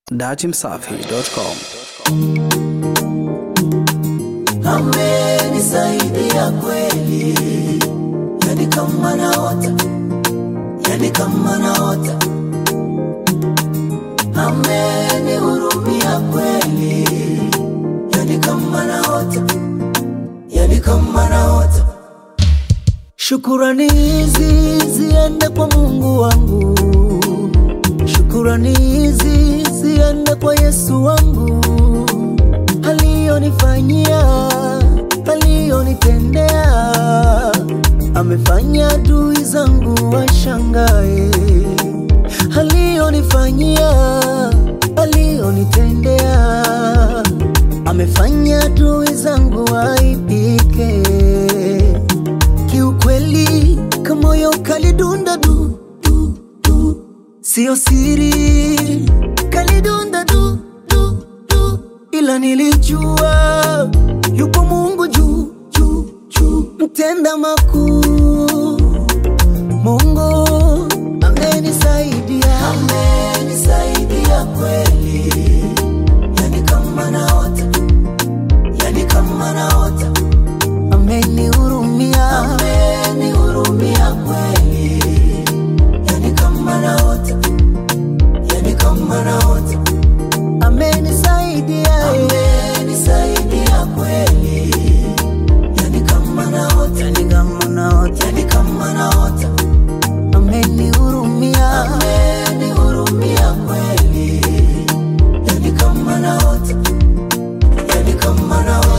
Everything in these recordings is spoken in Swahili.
datimsafi.com. amenisaidia kweli, yani kama naota, yani kama naota, amenihurumia kweli, yani kama naota, yani kama naota. Shukurani hizi ziende kwa Mungu wangu, shukurani hizi ziende kwa Yesu wangu aliyonifanyia, aliyonitendea, amefanya adui zangu washangae. Aliyonifanyia, aliyonitendea, amefanya adui zangu waibike. Kiukweli kamoyo kalidunda du, du, du. Sio siri kalidunda du, du, du. Ila nilijua yupo Mungu juu juu juu, mtenda makuu. Mungu amenisaidia, amenisaidia kweli, yani kama naota, yani kama naota amenihurumia, amenihurumia kweli, yani kama naota, yani kama naota, amenisaidia, amenisaidia kweli, yani kama naota, yani kama naota, yani kama naota, amenihurumia, amenihurumia kweli, yani kama naota, yani kama naota.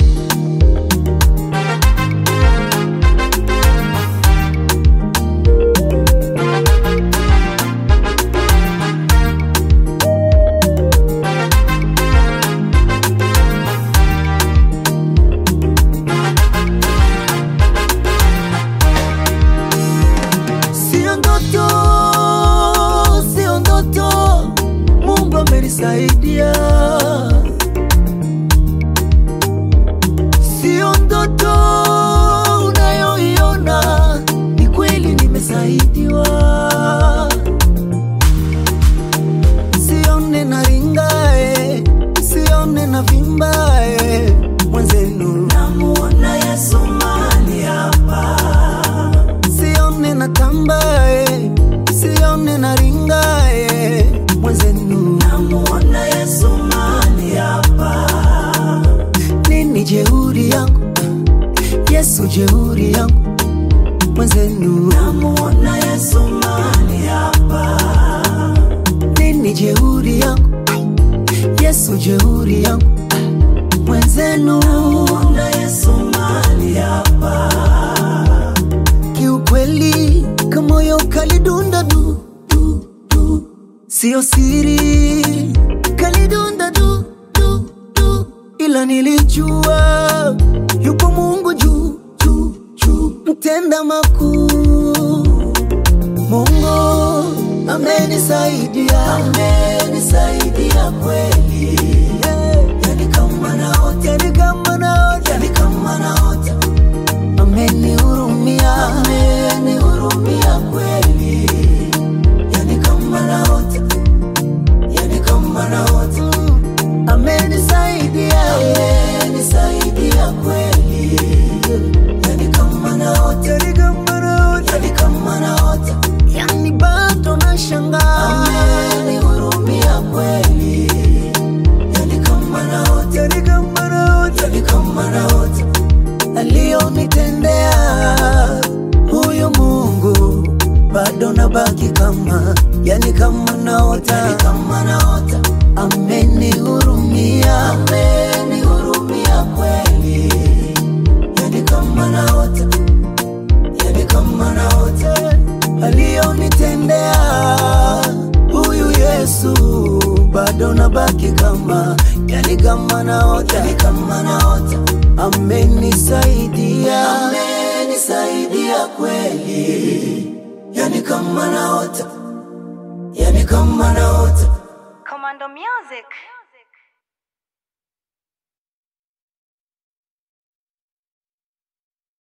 Sio ndoto, sio ndoto, Mungu amenisaidia. Sio ndoto unayoiona, ni kweli nimesaidiwa. Sione na ringae, sione na vimbae, mwenzenu namuona Yesu mahali hapa sione na tambae, sione na ringae, mwenzenu namuona Yesu mahali hapa. Nini jeuri yangu, Yesu jeuri yangu, mwenzenu namuona Yesu mahali hapa. Nini jeuri yangu, Yesu jeuri yangu, mwenzenu namuona Yesu mahali hapa kiukweli kamoyo kalidunda du, du, du. Sio siri kalidunda du, du, du. Ila nilijua yupo Mungu juu juu juu, mtenda makuu. Mungu amenisaidia, amenisaidia kweli, yani kama naota, yani kama naota, yani kama naota amenihurumia, amenihurumia kweli, yani kama naota, yani kama naota, amenisaidia, amenisaidia kweli, yani kama naota, yani kama naota, yani kama naota, yani bado nashangaa, amenihurumia kweli, yani kama naota, yani kama naota, yani kama naota aliyonitendea huyu Mungu bado nabaki kama yani kama naota, yani kama naota. Amenihurumia, amenihurumia kweli, yani kama naota, yani kama naota. Aliyonitendea huyu Yesu bado nabaki kama yani kama naota, yani kama naota amenisaidia, amenisaidia kweli, yani kama naota, yani kama naota. Commando Music.